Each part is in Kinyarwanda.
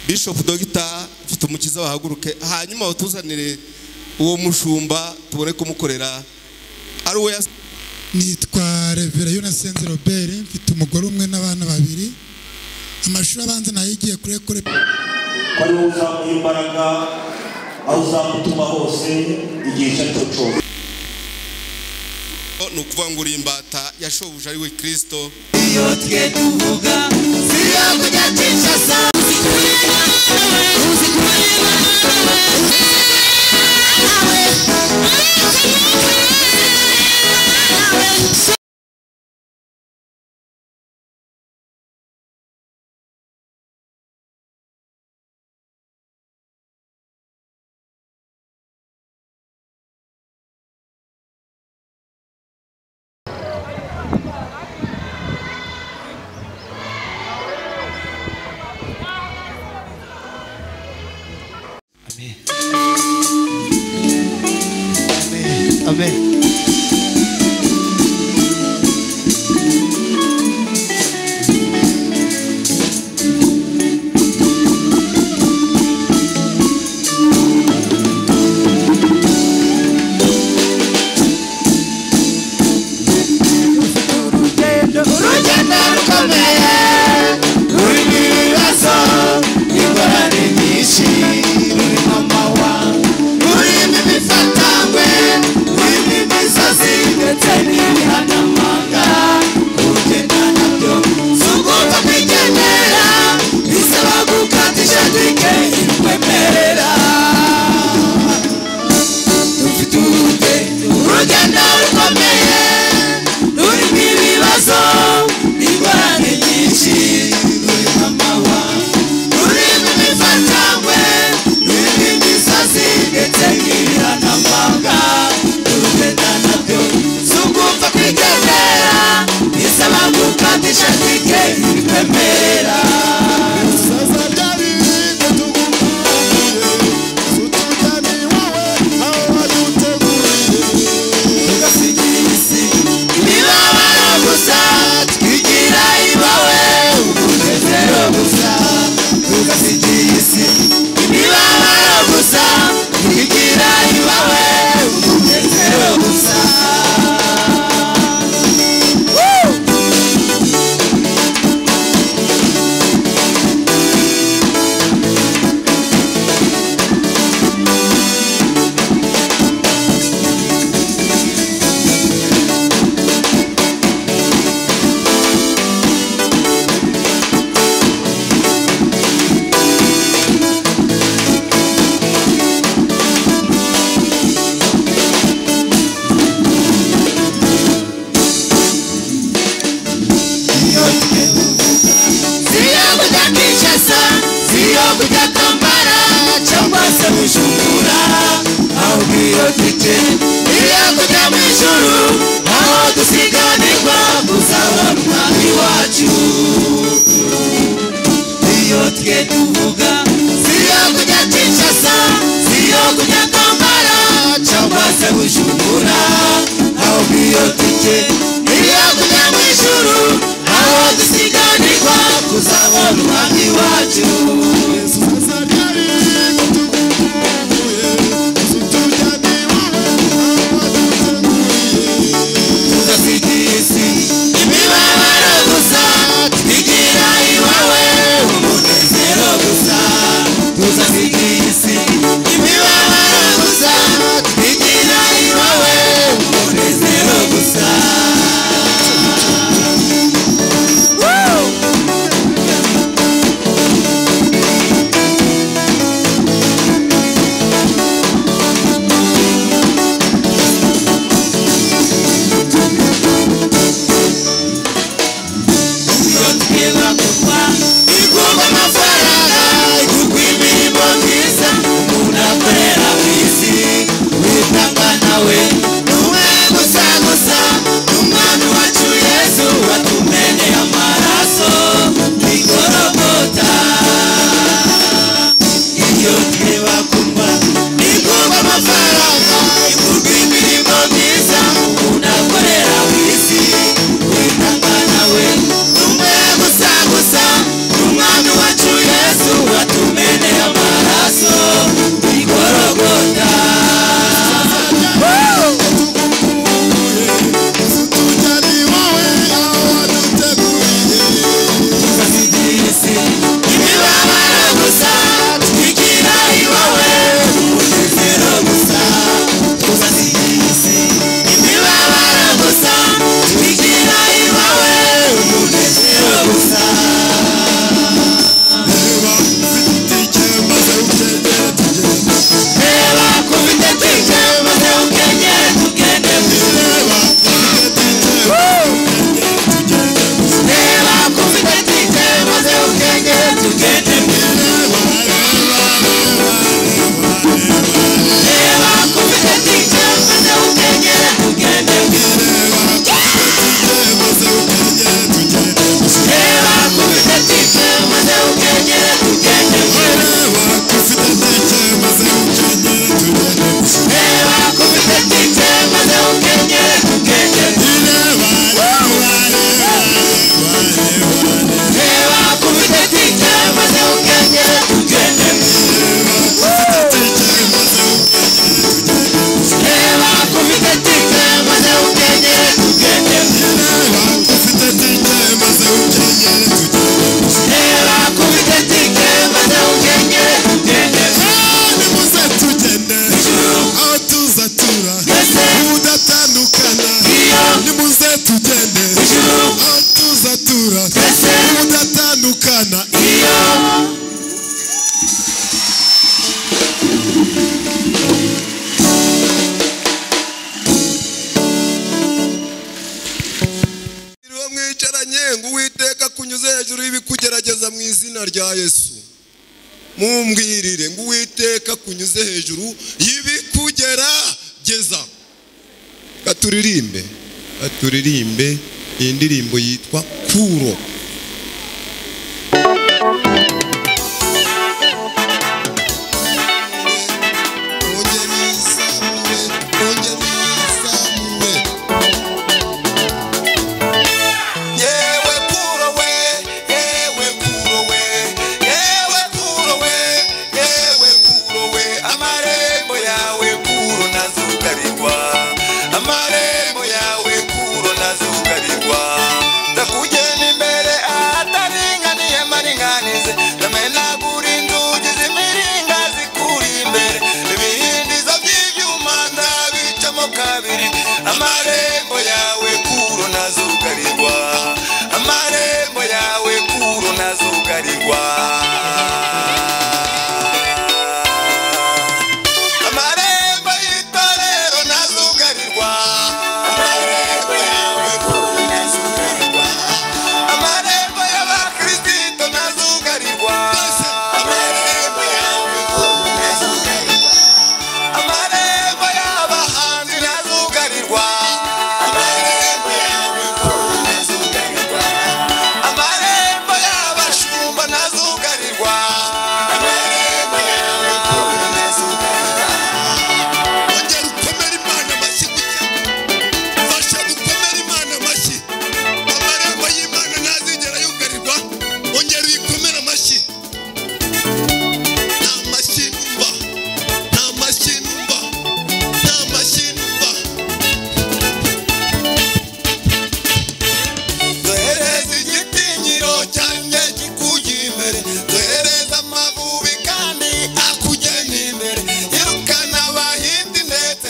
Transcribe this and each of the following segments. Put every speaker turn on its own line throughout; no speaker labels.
bishop dogita mfite umukiza wahaguruke hanyuma batuzanire uwo mushumba tubone kumukorera ari uwo yas-
nitwa revera yunasenze robert mfite umugore umwe n'abana babiri amashuri abanza nayigiye kuri ekore
ko ariwe uzamuha imbaraga aho uzamutuma hose igihe icyo ari cyo cyose
ni ukuvuga ngo uri imbata yashobuje ari we kirisito
Amen.
urugendo rukomeye rurimo ibibazo ingorane nyinshi rurimo amawa rurimo imifatangwe rurimo imisozi ndetse n'ibihanamanga urugendo nabyo si ugomba kwigendera bisaba gukata ishadike ikwemerera dufite urute urugendo rukomeye rurimo ibibazo ingorane nyinshi rurimo amahwa rurimo imifatangwe rurimo imisozi ndetse n'ibihanamanga urugendo nabyo si ugupfa kwigendera bisaba gukatisha tike ibikwemerera tugasigira isi imibabaro gusa twigira ibawe umunezero gusa tugasigira isi imibabaro gusa twigira ibawe umunezero gusa Woo! siyo kujya kwishasa siyo kujya kwambara cyangwa se gushungura ahubwo iyo tike niyo kujya mu ijuru aho dusiganirwa kuzabona umwami wacu iyo twe tuvuga siyo kujya kinshasa siyo kujya kwambara cyangwa se gushungura ahubwo iyo tike niyo kujya mu ijuru aho dusiganirwa kuzabona umwami wacu tugasigisi imibabaro gusa twigira iwawe umunezero gusa tugasigisi imibabaro gusa twigira iwawe umunezero gusa Woo!
nageza mu izina rya yesu mumbwirire ngo uwiteka kunyuze hejuru y'ibikugera geza katuririmbe katuririmbe iyi ndirimbo yitwa kuro ongera uyizamure ongera uyizamure yewe kuro we yewe kuro we yewe kuro we yewe kuro we amarembo yawe kuro nazugarirwa amarembo yawe kuro nazugarirwa ndakugena imbere ahataringaniye maringanize ndamenagura inzugi z'imiringa zikura imbere ibihindizo by'ibyuma ndabicamo kabiri amarembo yawe kuro nazugarirwa amarembo yawe kuro nazugarirwa amarembo y'itorero nazugarirwa amarembo yawe kuro nazugarirwa amarembo y'abakristo nazugarirwa amarembo yawe kuro nazugarirwa amarembo y'abahanzi nazugarirwa amarembo yawe kuro nazugarirwa amarembo y'abashumba nazugarirwa amarembo yawe kuro nazugarirwa ongera ukomere imana amashyi gutya fasha gukomera imana amashyi amarembo y'imana ntazigera yugarirwa ongera uyikomere amashyi nta mashyi numva nta mashyi numva nta mashyi numva duhereze igitinyiro cyanjye kikujya imbere duhereze amavubi kandi akugena imbere yirukana abahindi ndetse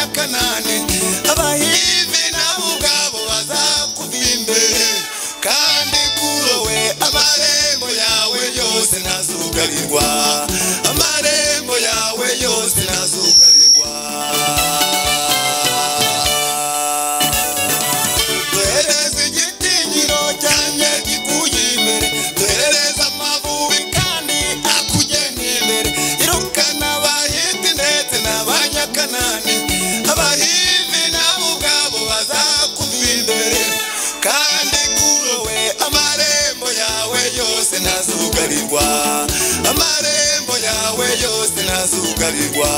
n'abanyakanani abahivi nabo ubwabo bazakuva imbere kandi kuri wowe amarembo yawe yose ntazugarirwa amarembo yawe yose ntazugarirwa duhereze igitinyiro cyanjye gikujya imbere duhereze amavubi kandi akugena imbere irukana abahiti ndetse n'abanyakanani abahivi nabo ubwabo bazakuva imbere kandi kuri wowe amarembo yawe yose ntazugarirwa amarembo yawe yose ntazugarirwa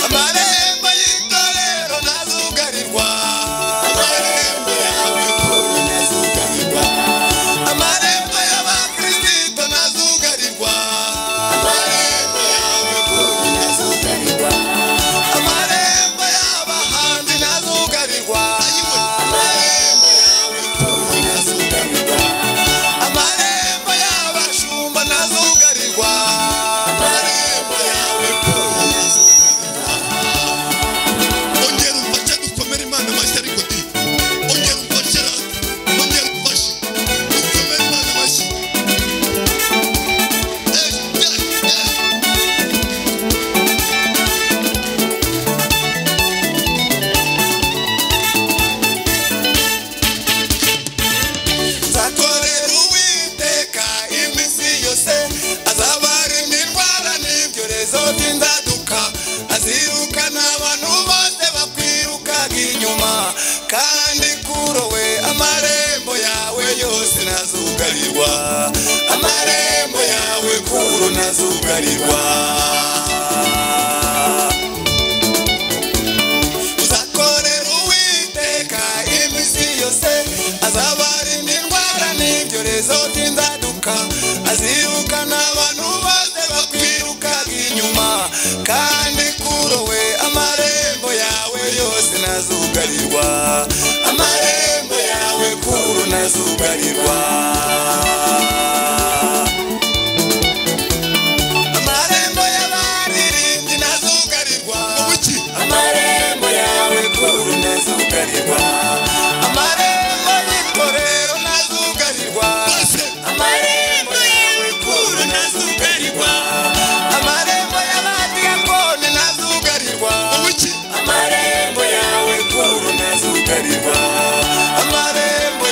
amarembo y'itorero ntazugarirwa amarembo yawe kuri ntazugarirwa amarembo y'abakristo ntazugarirwa amarembo yawe kuri ntazugarirwa amarembo y'abahanzi ntazugarirwa amarembo yawe kuri ntazugarirwa amarembo y'abashumba ntazugarirwa amarembo yawe kuri ongera umfashe dukomere imana amashyi ariko di ongera umfashe ra ongera umfashe dukomere imana amashyi Eh, eh, eh. nzakorera uwiteka iminsi yose azabarinda indwara n'ibyorezo by'inzaduka azirukana abantu bose bakwirukaga inyuma kandi kuri we amarembo yawe yose ntazugarirwa amarembo yawe kuro ntazugarirwa uzakorera uwiteka iminsi yose azabarinda indwara n'ibyorezo by'inzaduka azirukana abantu bose bakwirukaga inyuma kandi kuri we amarembo yawe yose ntazugarirwa amarembo yawe kuro ntazugarirwa amarembo y'abaririmbyi ntazugarirwa amarembo yawe kuru ntazugarirwa amarembo y'itorero ntazugarirwa amarembo yawe kuru ntazugarirwa amarembo y'abadiyakoni ntazugarirwa amarembo yawe kuru ntazugarirwa amarembo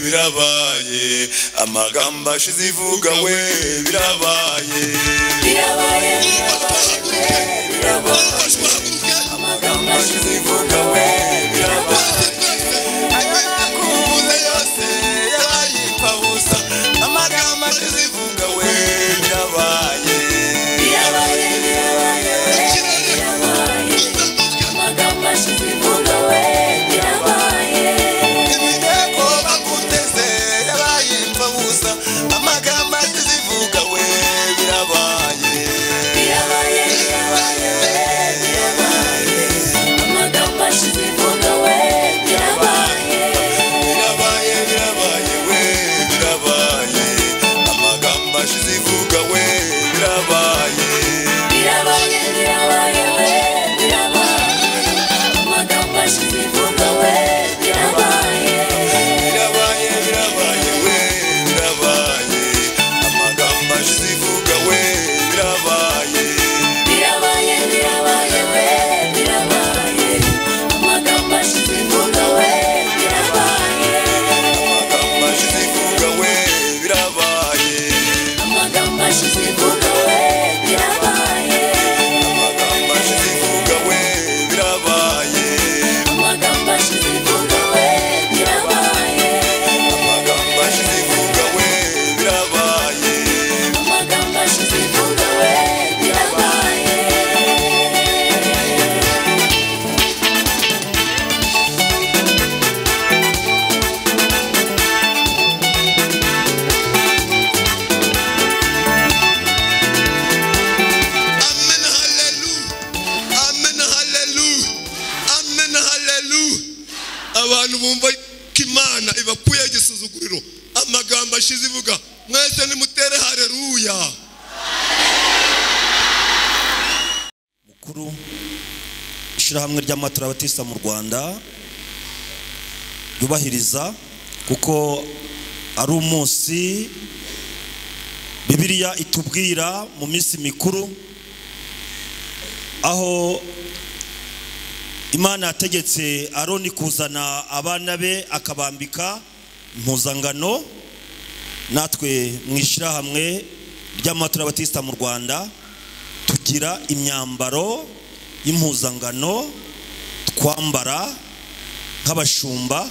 birabaye amagambo ashize ivuga we birabaye
birabaye
bahaguruke bafashwa haguruke
amagambo ashize ivuga we birabaye
Ayo yose yarayipfa busa amagambo ashize ivuga we birabaye
birabaye birabaye birabaye amagambo ashize ivuga we birabaye
iminyago baguteze yarayipfa busa amagambo ashize ivuga we birabaye
Birabaye, birabaye, birabaye. Amagambo ashize ivuga we birabaye.
birabaye birabaye we birabaye amagambo ashize ivuga we birabaye
Birabaye, birabaye, we birabaye. Amagambo ashize ivuga we birabaye.
birabaye birabaye we birabaye amagambo ashize ivuga we birabaye
Birabaye, birabaye, we birabaye. Amagambo ashize ivuga we birabaye.
amagambo
Amagambo
ashize ivuga we birabaye
ashize ivuga we birabaye.
amagambo ashize ivuga we birabaye
Amagambo ashize ivuga we birabaye.
amagambo ashize ivuga we birabaye
Amagambo ashize ivuga we birabaye.
Amen, hallelujah. Amen, hallelujah. Amen, hallelujah. abantu bumva ko imana ibakuyeho igisuzuguriro amagambo ashize ivuga mwese nimutere hareruya
mukuru ishyirahamwe ry'amatarabatista mu rwanda ryubahiriza kuko ari umunsi bibiliya itubwira mu minsi mikuru aho imana yategetse aroni kuzana abana be akabambika impuzangano natwe mu ishyirahamwe ry'amatarabatista mu rwanda tugira imyambaro y'impuzangano twambara nk'abashumba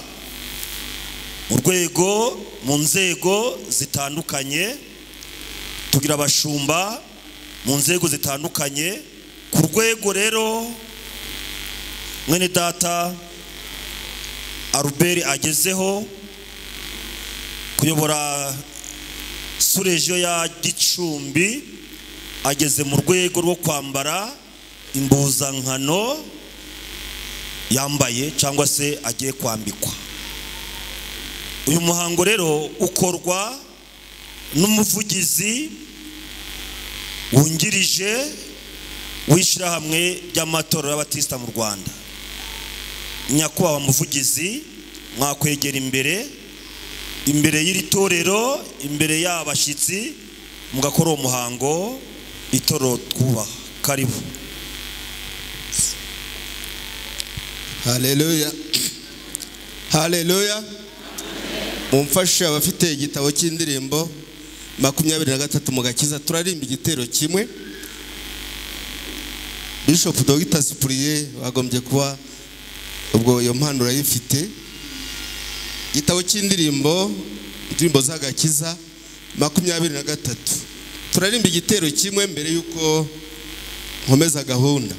mu rwego mu nzego zitandukanye tugira abashumba mu nzego zitandukanye ku rwego rero mwene data aruberi agezeho kuyobora surejo ya gicumbi ageze mu rwego rwo kwambara impuzankano yambaye cyangwa se agiye kwambikwa uyu muhango rero ukorwa n'umuvugizi wungirije w'ishyirahamwe ry'amatorero y'abatisita mu rwanda nyakubahwa muvugizi mwakwegera imbere imbere y'iri torero imbere y'abashyitsi mugakora uwo muhango itorero twubaha karibu
haleluya haleluya mumfashe abafite igitabo cy'indirimbo makumyabiri na gatatu mu gakiza turarimba igitero kimwe bishop dogita sipuriye bagombye kuba ubwo iyo mpano urayifite igitabo cy'indirimbo indirimbo z'agakiza makumyabiri na gatatu turarimba igitero kimwe mbere y'uko nkomeza gahunda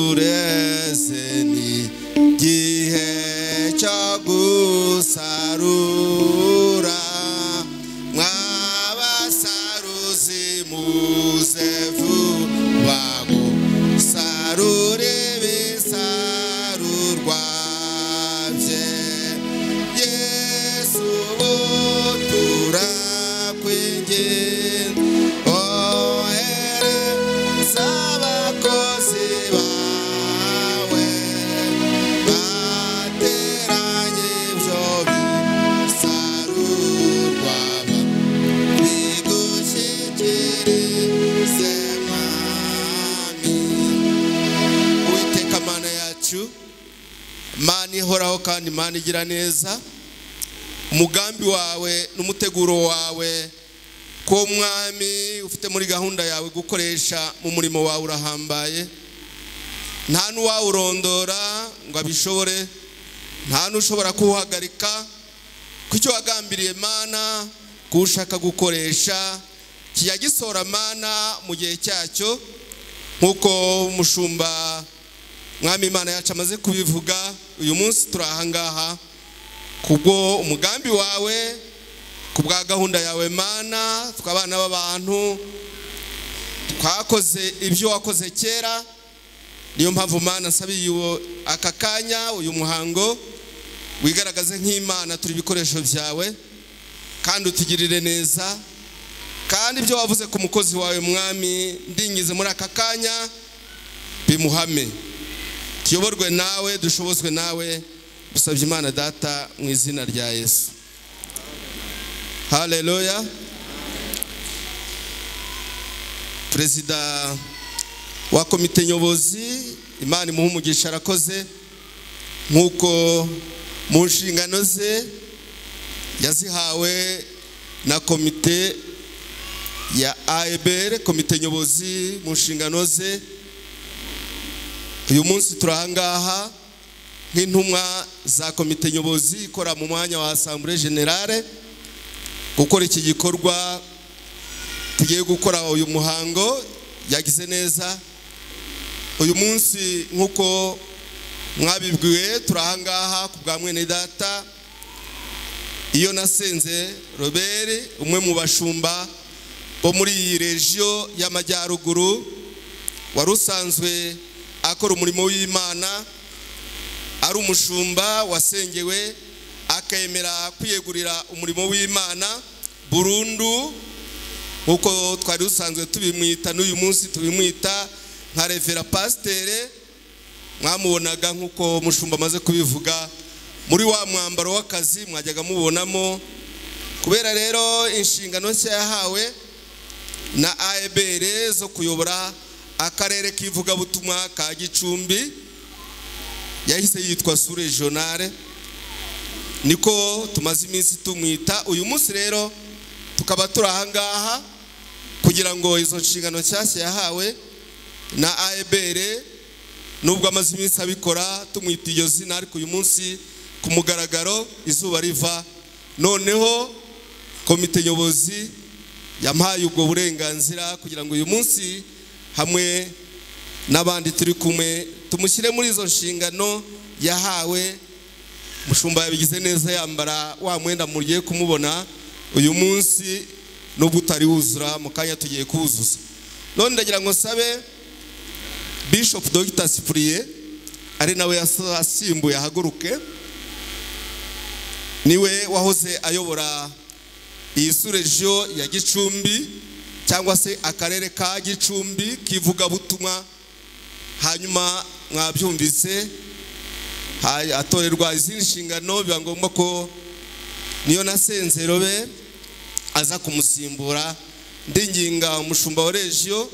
nureze ni gihe cyo gusarura mwabasaruzi muze vuba gusarura ibisarurwa bye yesu utura kwinginga ohere z'abakozi bawe bateranye ibyo bisarurwa bigushyikirize mwami ihoraho kandi imana igira neza umugambi wawe n'umuteguro wawe ko mwami ufite muri gahunda yawe gukoresha mu murimo wawe urahambaye nta n'uwawurondora ngo abishobore nta n'ushobora kuwuhagarika ku cyo wagambiriye mana kuwushaka gukoresha kijya gisohora mana mu gihe cyacyo nk'uko umushumba mwami imana yacu amaze kubivuga uyu munsi turi ahangaha kubwo umugambi wawe ku bwa gahunda yawe mana tw'abana b'abantu twakoze ibyo wakoze kera niyo mpamvu mana nsabiye uwo- aka kanya uyu muhango wigaragaze nk'imana turi ibikoresho byawe kandi utugirire neza kandi ibyo wavuze ku mukozi wawe mwami ndingize muri aka kanya bimuhame tuyoborwe nawe dushobozwe nawe dusabye imana data mu izina rya yesu haleluya perezida wa komite nyobozi imana imuha umugisha arakoze nk'uko mu nshingano ze yazihawe na komite ya AEBR komite nyobozi mu nshingano ze uyu munsi turi ahangaha nk'intumwa za komite nyobozi ikora mu mwanya wa asambure generale gukora iki gikorwa tugiye gukora uyu muhango yagize neza uyu munsi nk'uko mwabibwiwe turi ahangaha ku bwa mwene data iyo nasenze robert umwe mu bashumba bo muri iyi regiyo y'amajyaruguru wari usanzwe akora umurimo w'imana ari umushumba wasengewe akemera kwiyegurira umurimo w'imana burundu nk'uko twari dusanzwe tubimwita n'uyu munsi tubimwita nka revera pasitere mwamubonaga nk'uko umushumba amaze kubivuga muri wa mwambaro w'akazi mwajyaga mubonamo kubera rero inshingano nshya yahawe na AEBR zo kuyobora akarere k'ivugabutumwa ka Gicumbi yahise yitwa Sure Jonale niko tumaze iminsi tumwita uyu munsi rero tukaba turi ahangaha kugira ngo izo nshingano nshyashya yahawe na AEBR nubwo amaze iminsi abikora tumwita iryo zina ariko uyu munsi ku mugaragaro izuba riva noneho komite nyobozi yampaye ubwo burenganzira kugira ngo uyu munsi hamwe n'abandi turi kumwe tumushyire muri izo nshingano yahawe mushumba yabigize neza yambara wa mwenda mugiye kumubona uyu munsi nubwo utari wuzura mu kanya tugiye kuwuzuza none ndagira ngo nsabe bishop dr sipuriye ari nawe yasa- asimbuye ahaguruke niwe wahoze ayobora iyi surejo ya gicumbi cyangwa se akarere ka gicumbi k'ivugabutumwa hanyuma mwabyumvise ha- atorerwa izindi nshingano biba ngombwa ko niyo nasenze robe aza kumusimbura ndinginga umushumba wa regiyo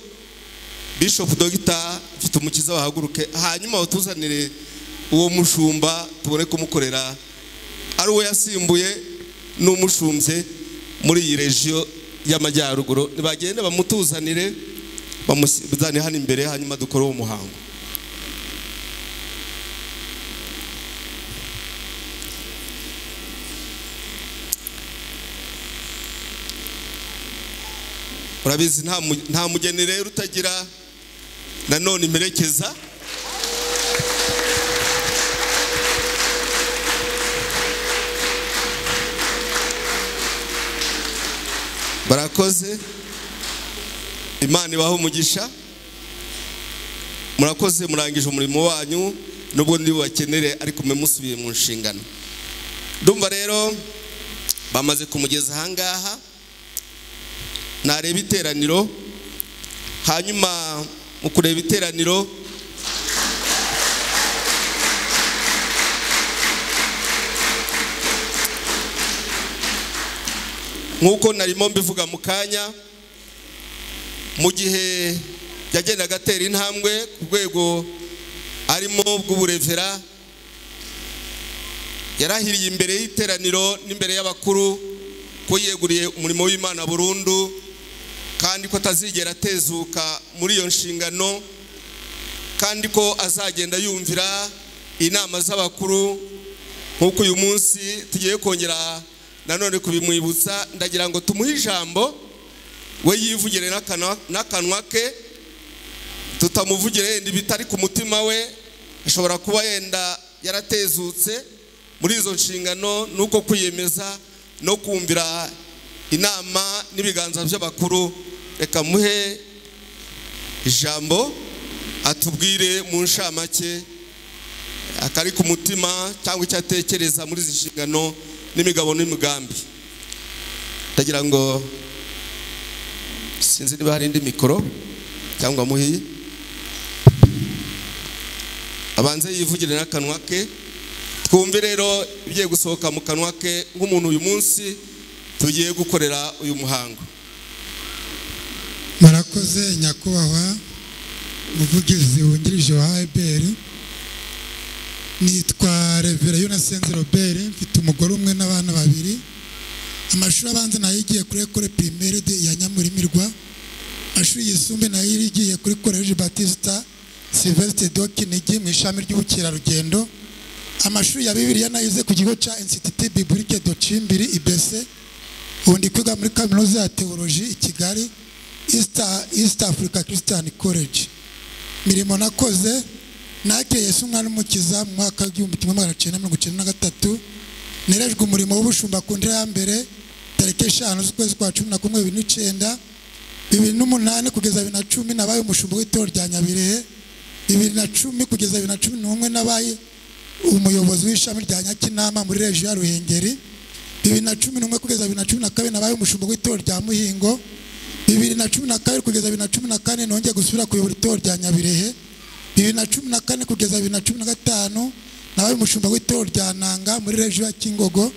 bishop dogita mfite umukiza wahaguruke hanyuma utuzanire uwo mushumba tubone kumukorera ari uwo yasimbuye n'umushumbye muri iyi regiyo y'amajyaruguru nibagende bamutuzanire bamuzane hano imbere hanyuma dukore uwo muhango urabizi nta mu- nta mugeni rero utagira nanone imperekeza barakoze imana ibaha umugisha murakoze murangije umurimo wanyu nubwo ndi bubakenere ariko mwe musubiye mu nshingano ndumva rero bamaze kumugeza ahangaha nareba iteraniro hanyuma mu kureba iteraniro nk'uko narimo mbivuga mu kanya mu gihe yagendaga atera intambwe ku rwego arimo bw'uburevera yarahiriye imbere y'iteraniro n'imbere y'abakuru ko yeguriye umurimo w'imana burundu kandi ko atazigera atezuka muri iyo nshingano kandi ko azagenda yumvira inama z'abakuru nk'uko uyu munsi tugiye kongera nanone kubimwibutsa ndagira ngo tumuhe ijambo we yivugire n'akanwa- n'akanwa ke tutamuvugire yenda ibitari ku mutima we ashobora kuba yenda yaratezutse muri izo nshingano nuko kwiyemeza no kumvira inama n'ibiganza by'abakuru reka muhe ijambo atubwire mu nshamake akari ku mutima cyangwa icyo atekereza muri izi nshingano n'imigabo n'imigambi ndagira ngo sinzi niba hari indi mikoro cyangwa muhiye abanze yivugire n'akanwa ke twumve rero ibigiye gusohoka mu kanwa ke nk'umuntu uyu munsi tugiye gukorera uyu muhango
murakoze nyakubahwa umuvugizi wungirije wa AEBR nitwa revera yunasenze robert mfite umugore umwe n'abana babiri amashuri abanza nayigiye kuri ekore primaire de ya nyamurimirwa amashuri yisumbuye nayirigiye kuri college batista sylvestre de kinigi mu ishami ry'ubukerarugendo amashuri ya bibiliya nayize ku kigo cya institut biblique de cimbiri ibese ubu ndi kwiga muri kaminuza ya teoloji i kigali east, east africa christian college mirimo nakoze nakeye yesu umwana umukiza mu mwaka w'igihumbi kimwe magana cyenda mirongo icyenda na gatatu nerejwe umurimo w'ubushumba ku ndera ya mbere tariki eshanu z'ukwezi kwa cumi na kumwe bibiri n'icyenda bibiri n'umunani kugeza bibiri na cumi nabaye umushumba w'itorero rya nyabirehe bibiri na cumi kugeza bibiri na cumi n'umwe nabaye umuyobozi w'ishami rya nyakinama muri regiyo ya ruhengeri bibiri na cumi n'umwe kugeza bibiri na cumi na kabiri nabaye umushumba w'itorero rya muhingo bibiri na cumi na kabiri kugeza bibiri na cumi na kane nongeye gusubira kuyobora itorero rya nyabirehe bibiri na cumi na kane kugeza bibiri na cumi na gatanu nabaye umushumba w'itorero rya nanga muri regiyo ya kingogo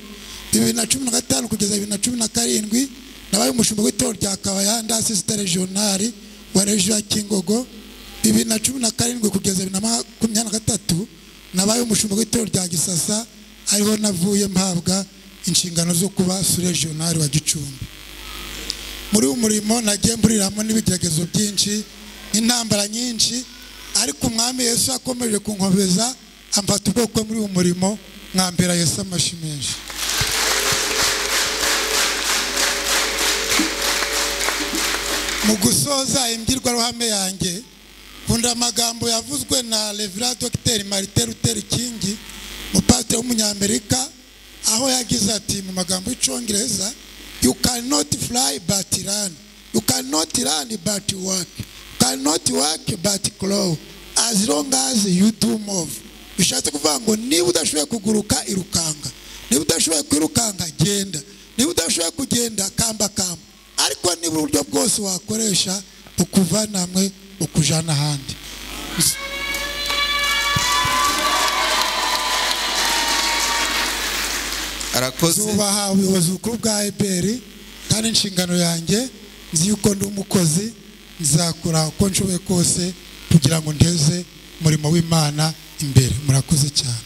bibiri na cumi na gatanu kugeza bibiri na cumi na karindwi nabaye umushumba w'itorero rya kabayanda sisita regionali wa regiyo ya kingogo bibiri na cumi na karindwi kugeza bibiri na makumyabiri na gatatu nabaye umushumba w'itorero rya gisasa ariho navuye mpabwa inshingano zo kuba suregionari wa gicumbi muri uyu murimo nagiye mburiramo n'ibigeragezo byinshi n'intambara nyinshi ariko umwami yesu yakomeje kunkomeza amfata ubwoko muri uyu murimo mwambera yesu amashyi menshi mu gusoza imbwirwaruhame yanjye nkunda amagambo yavuzwe na revera dogiteri marite luther king umupasiteri w'umunyamerika aho yagize ati mu magambo y'icyongereza you cannot fly but run you cannot run but work you cannot work but grow as long as you do move bishatse kuvuga ngo niba udashoboye kuguruka irukanga niba udashoboye kwirukanga genda niba udashoboye kugenda kamba kamba ariko niba uburyo bwose wakoresha bukuvana hamwe bukujana ahandi
arakoze
zubaha ubuyobozi bukuru bwa ebr kandi inshingano yanjye nzi yuko ndi umukozi nzakora uko nshoboye kose kugira ngo ndeze umurimo w'imana imbere murakoze cyane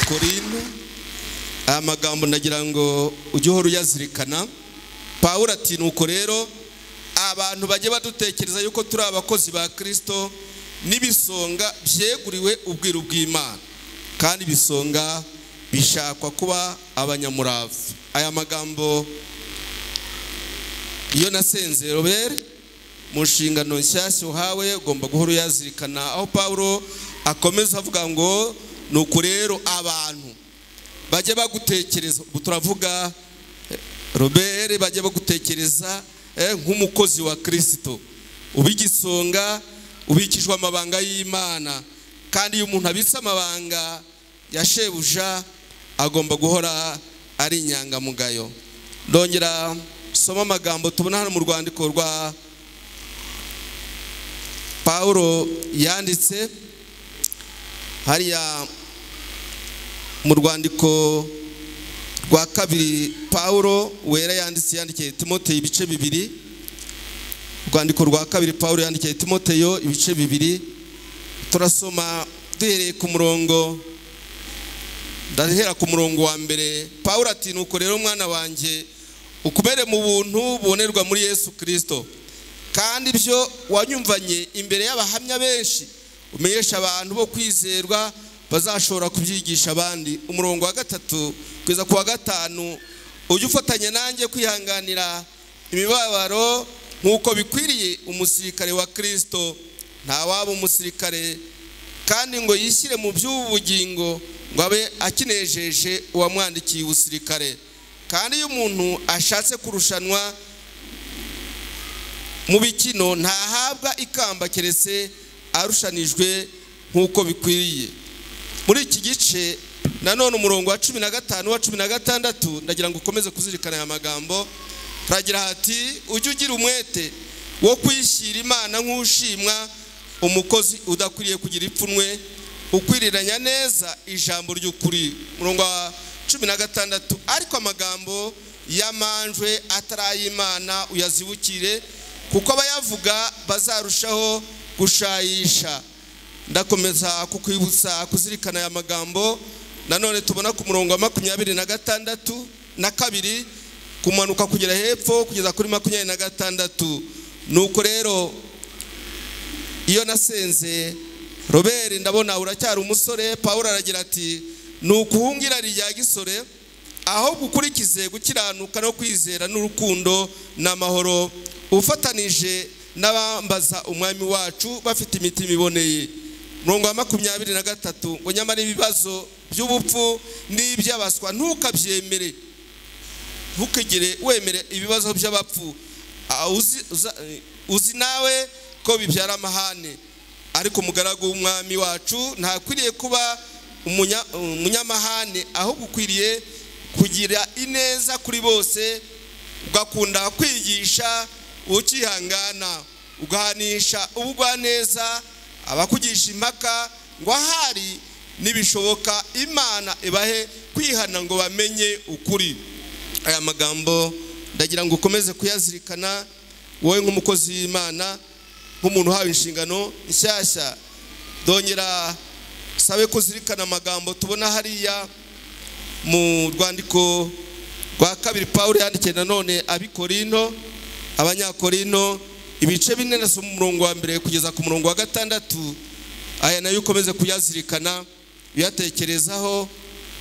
korinto aya magambo ndagira ngo ujye uhora uyazirikana pawuro ati nuko rero abantu bajye badutekereza yuko turi abakozi ba kirisito n'ibisonga byeguriwe ubwiru bw'imana kandi ibisonga bishakwa kuba abanyamurava aya magambo iyo nasenze robert mu nshingano nshyashya uhawe ugomba guhora uyazirikana aho pawuro akomeza avuga ngo ni uku rero abantu bajye bagutekereza ubu turavuga eh, robert bajye bagutekereza eh, nk'umukozi wa kirisito uba igisonga ubikijwe amabanga y'imana kandi iyo umuntu abitse amabanga ya shebuja agomba guhora ari inyangamugayo ndongera soma amagambo tubona hano mu rwandiko rwa pawulo yanditse hariya mu rwandiko rwa kabiri pawulo wera yanditse yandikiye timoteyo ibice bibiri urwandiko rwa kabiri pawulo yandikiye timoteyo ibice bibiri turasoma duhereye ku murongo ndahera ku murongo wa mbere paul ati nuko rero mwana wanjye ukubere mu buntu bubonerwa muri yesu kirisito kandi ibyo wanyumvanye imbere y'abahamya benshi umenyesha abantu bo kwizerwa bazashobora kubyigisha abandi umurongo wa gatatu kugeza ku wa gatanu ujye ufatanya nanjye kwihanganira imibabaro nk'uko bikwiriye umusirikare wa kirisito ntawaba umusirikare kandi ngo yishyire mu by'ubu bugingo ngo abe akinejeje uwamwandikiye ubusirikare kandi iyo umuntu ashatse kurushanwa mu bikino ntahabwa ikamba keretse arushanijwe nk'uko bikwiriye muri iki gice nanone umurongo wa cumi na gatanu wa cumi na gatandatu ndagira ngo ukomeze kuzirikana aya magambo haragira hati ujye ugira umwete wo kwishyira imana nk'ushimwa umukozi udakwiriye kugira ipfunwe ukwiriranya neza ijambo ry'ukuri umurongo wa cumi na gatandatu ariko amagambo y'amanjwe atari ay'imana uyazibukire kuko abayavuga bazarushaho gushayisha ndakomeza kukwibutsa kuzirikana aya magambo nanone tubona ku murongo wa makumyabiri na gatandatu na kabiri kumanuka kugera hepfo kugeza kuri makumyabiri na gatandatu nuko rero iyo nasenze robert ndabona uracyari umusore paul aragira ati ni ukuhungira rya gisore aho gukurikize gukiranuka no kwizera n'urukundo n'amahoro ufatanije n'abambaza umwami wacu bafite imitima iboneye murongo wa makumyabiri na gatatu ngo nyamara ibibazo by'ubupfu n'iby'abaswa ntukabyemere ntukigire wemere ibibazo by'abapfu Ah, uzi- uza- uzi nawe ko bibyara amahane ariko umugaragu w'umwami wacu ntakwiriye kuba umunya- umunyamahane ahubwo ukwiriye kugira ineza kuri bose ugakunda kwigisha ukihangana ugahanisha ubugwaneza abakugisha impaka ngo ahari nibishoboka imana ibahe kwihana ngo bamenye ukuri aya magambo ndagira ngo ukomeze kuyazirikana wowe nk'umukozi w'imana nk'umuntu uhawe inshingano nshyashya dongera sabe kuzirikana amagambo tubona hariya mu rwandiko rwa kabiri paul yandikiye nanone abikorino abanyakorino ibice bine na mu murongo wa mbere kugeza ku murongo wa gatandatu aya nayo ukomeze kuyazirikana uyatekerezaho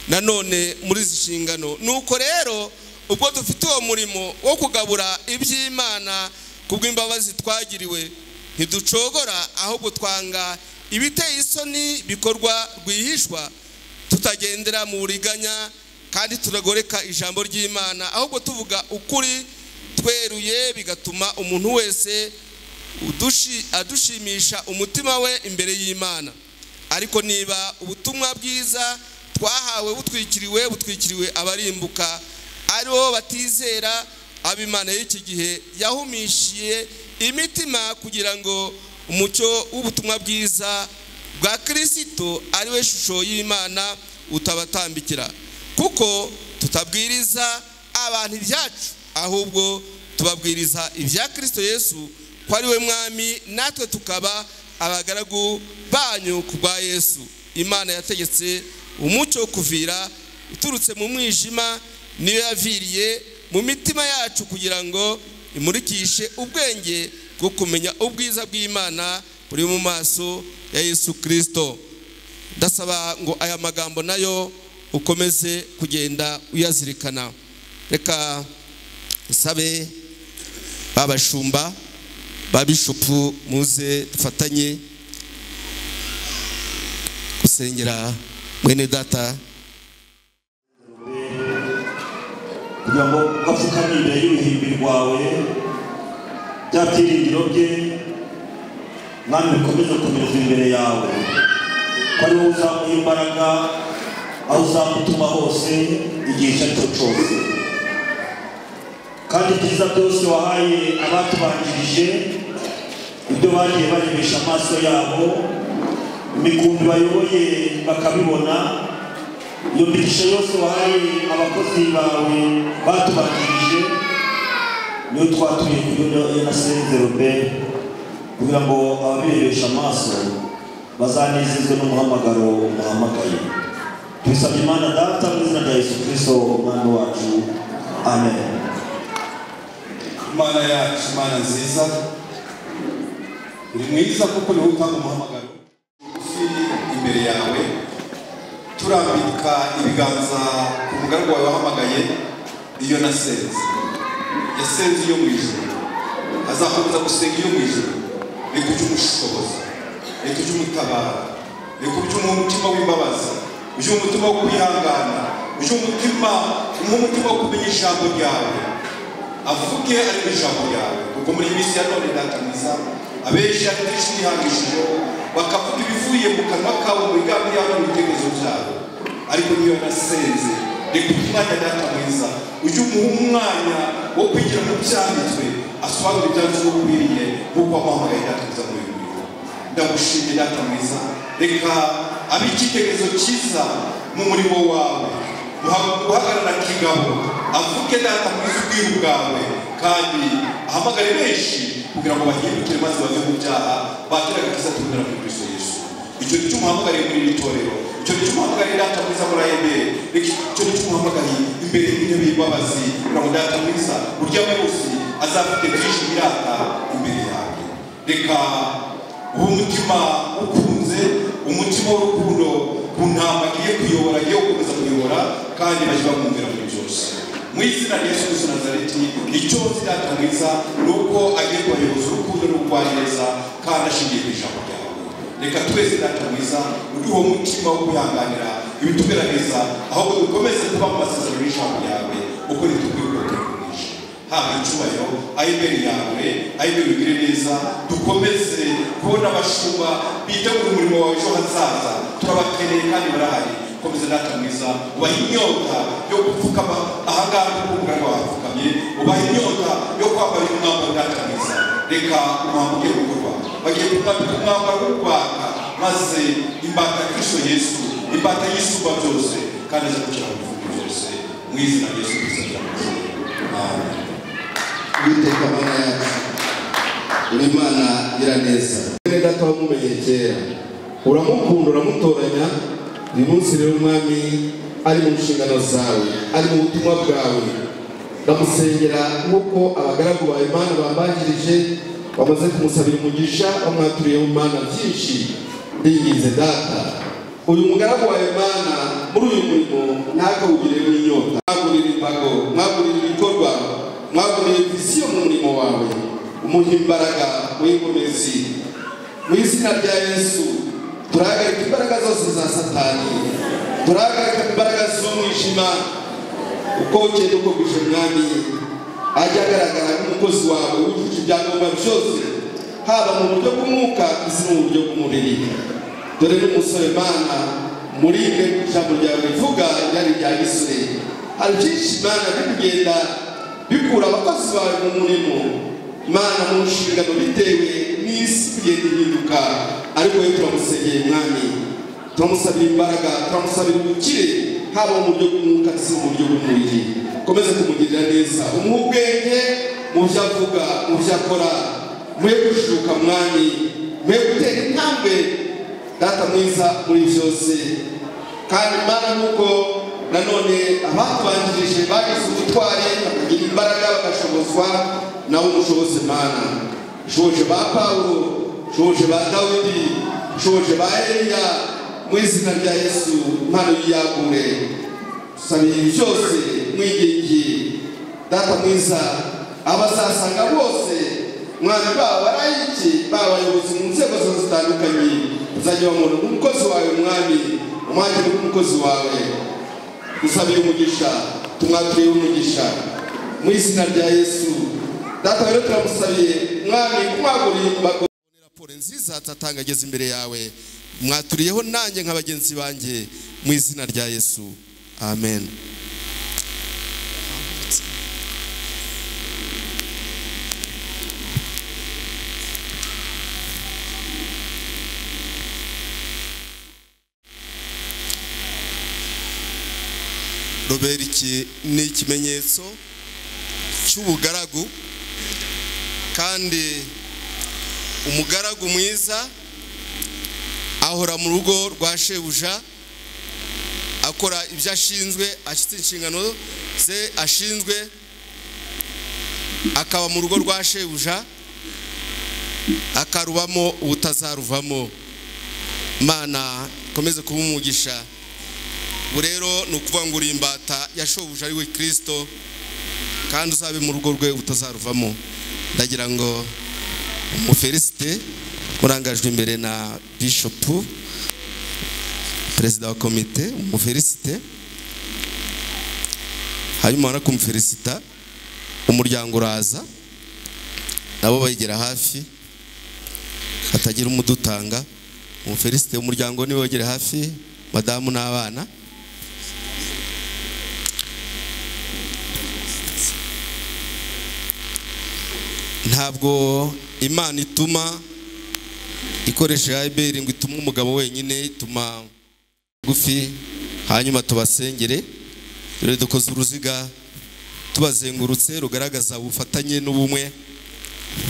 nanone muri izi nshingano nuko rero ubwo dufite uwo murimo wo kugabura iby'imana ku bw'imbabazi twagiriwe ntiducogora ahubwo twanga ibiteye isoni bikorwa rwihishwa tutagendera mu buriganya kandi turagoreka ijambo ry'imana ahubwo tuvuga ukuri tweruye bigatuma umuntu wese udushi- adushimisha umutima we imbere y'imana ariko niba ubutumwa bwiza twahawe butwikiriwe butwikiriwe abarimbuka ari bo batizera ab'imana y'iki gihe yahumishiye imitima kugira ngo umucyo w'ubutumwa bwiza bwa kirisito ari we shusho y'imana utabatambikira kuko tutabwiriza abantu ibyacu ahubwo tubabwiriza ibya kirisito yesu ko ari we mwami natwe tukaba abagaragu banyu ku bwa yesu imana yategetse umucyo wo kuvira uturutse mu mwijima niyo yaviriye mu mitima yacu kugira ngo imurikishe ubwenge bwo kumenya ubwiza bw'imana buri mu maso ya yesu kirisito ndasaba ngo aya magambo nayo ukomeze kugenda uyazirikana reka nsabe babashumba babishupu muze dufatanye gusengera mwene data
kugira ngo ugapfukame imbere y'uruhimbi rwawe bya byiringiro bye mwami bikomeze kumereza imbere yawe ko ari wowe uzamuha imbaraga aho uzamutuma hose igihe icyo ari cyo cyose kandi ibyiza byose wahaye abatubanjirije ibyo bagiye barebesha amaso yabo imikumbi bayoboye bakabibona iyo migisha yose wahaye abakozi bawe batubanjirije niyo twatuye ku yo na sezerobe kugira ngo ababirebesha amaso bazanezezwe n'umuhamagaro muhamagaye tubisabye imana data mu izina rya yesu kirisito umwami wacu amen
imana yacu imana nziza uri mwiza kuko niwe utanga umuhamagaro ugufi imbere yawe turambika ibiganza ku mugaragwa wawe wahamagaye iyo nasenze yasenze iyo mu ijoro azakomeza gusenga iyo mu ijoro reka ujye umushoboza reka ujye umutabara reka ujye umuha umutima w'imbabazi ujye umuha umutima wo kwihangana ujye umutima umuha umutima wo kumenya ijambo ryawe avuge ari mu ijambo ryawe kuko muri iyi minsi ya none data mwiza abenshi akenshi bihangishijeho bakavuga ibivuye mu kanwa kabo mu biganza byabo n'ibitekerezo byabo ariko niyo nasenze reka umwanya data mwiza ujye umuha umwanya wo kwigira mu byanditswe asobanura ibyanditswe ukwiriye nk'uko wamuhamagaye data mwiza muri uyu murimo ndagushimye data mwiza reka abe icyitegererezo cyiza mu murimo wawe Guha- guhagarara kigabo avuge data mwiza ubwiru bwawe kandi ahamagare benshi kugira ngo bahindukire maze bave mu byaha bakire agakiza tubonera muri kristo yesu icyo ni cyo umuhamagariye muri iri torero icyo ni cyo umuhamagariye data mwiza muri ayebere icyo ni cyo umuhamagariye imbere y'intebe y'imbabazi kugira ngo data mwiza urya munsi azafite byinshi birata imbere yawe reka uwo mutima ukunze umutima w'urukundo ku ntama agiye kuyobora agiye gukomeza kuyobora kandi bajya bamwumvira muri byose mu izina rya yesu kristo nazareti icyo zidata mwiza ni uko agiye kubayoboza urukundo n'ubugwaneza kandi ashingiye ku ijambo ryawe reka twese data mwiza uduhe umutima wo kwihanganira ibitugaragaza ahubwo dukomeze kuba mu masezerano y'ijambo ryawe uko ritubwira uko tugurisha haba icyubahiro ayo imbere yawe ayo imbere bigire neza dukomeze kubona abashumba bitegura umurimo wawe ejo hazaza turabakeneye kandi barahari komeza data mwiza ubaha inyota yo gupfukama ahangaha nk'uko umuganga wahapfukamye ubaha inyota yo kwambara uyu mwambaro data mwiza reka umwambaro ugiye gukorwa bagiye kumwambika umwambaro w'urwaka maze imbata ya kristo yesu imbata y'isumba byose kandi aza gukira mu bihugu byose mu izina rya yesu kristo ryamaze amen
uwiteka mana yacu uri imana nyiraneza mwene data wamumenye kera uramukunda uramutoranya uyu munsi rero umwami ari mu nshingano zawe ari mu butumwa bwawe ndamusengera nk'uko abagaragu bawe imana bambangirije bamaze kumusabira umugisha bamwaturiye mu mana byinshi ndinginze data uyu mugaragu wawe mana muri uyu murimo ntakawugiremo inyota mwagurira imbago mwagurira ibikorwa mwagurira visiyo mu murimo wawe umuha imbaraga w'ikomezi mu izina rya yesu turahagarika imbaraga zose za satani turahagarika imbaraga z'umwijima uko bukeye uko bwije umwami ajya agaragara nk'umukozi wawe wujuje ibyangombwa byose haba mu buryo bw'umwuka ndetse no mu buryo bw'umubiri dore n'umusore mana muri mwe ijambo ryawe rivuga ryari rya gisore hari byinshi mana biri kugenda bikura abakozi bawe mu murimo mana mu nshingano bitewe n'isi kugenda ihinduka ariko we turamusegeye mwami turamusabira imbaraga turamusabira ubukire haba mu buryo bw'umwuka ndetse no mu buryo bw'umubiri komeze kumugirira neza umuhe ubwenge mu byo avuga mu byo akora muhe gushuka mwami muhe gutera intambwe data mwiza muri byose kandi imana nuko nanone abatubanjirije bagize ubutwari bakagira imbaraga bagashobozwa nawe umushoboze mana ushoboje ba pawulo ushoboje ba dawidi ushoboje ba eliya mu izina rya yesu impano y'iyagure tusabiye byose mwigenge data mwiza abazasanga bose mwami baba barayiki baba abayobozi mu nzego zose zitandukanye uzajya bamubona nk'umukozi wawe mwami umwakire nk'umukozi wawe dusabiye umugisha tumwakiriye umugisha mu izina rya yesu data rero turamusabiye mwami kumwagurira imbago raporo nziza atatanga ageze imbere yawe mwaturiyeho nanjye nka bagenzi banjye mu izina rya yesu amen robert iki ni ikimenyetso cy'ubugaragu kandi umugaragu mwiza ahora mu rugo rwa shebuja akora ibyo ashinzwe ashyitse inshingano ze ashinzwe akaba mu rugo rwa shebuja akarubamo ubutazaruvamo imana ikomeze kuba umugisha ubu rero ni ukuvuga ngo uri imbata yashobuja ari we kirisito kandi uzabe mu rugo rwe utazaruvamo ndagira ngo umufelisite urangajwe imbere na bishopu perezida wa komite umufelisite hanyuma ubona kumufelisita umuryango uraza nabo bayigera hafi hatagira umudutanga umufelisite umuryango niwe wegere hafi madamu n'abana ntabwo imana ituma ikoresha ayiberi ngo ituma umugabo wenyine ituma gufi hanyuma tubasengere rero dukoze uruziga tubazengurutse rugaragaza ubufatanye n'ubumwe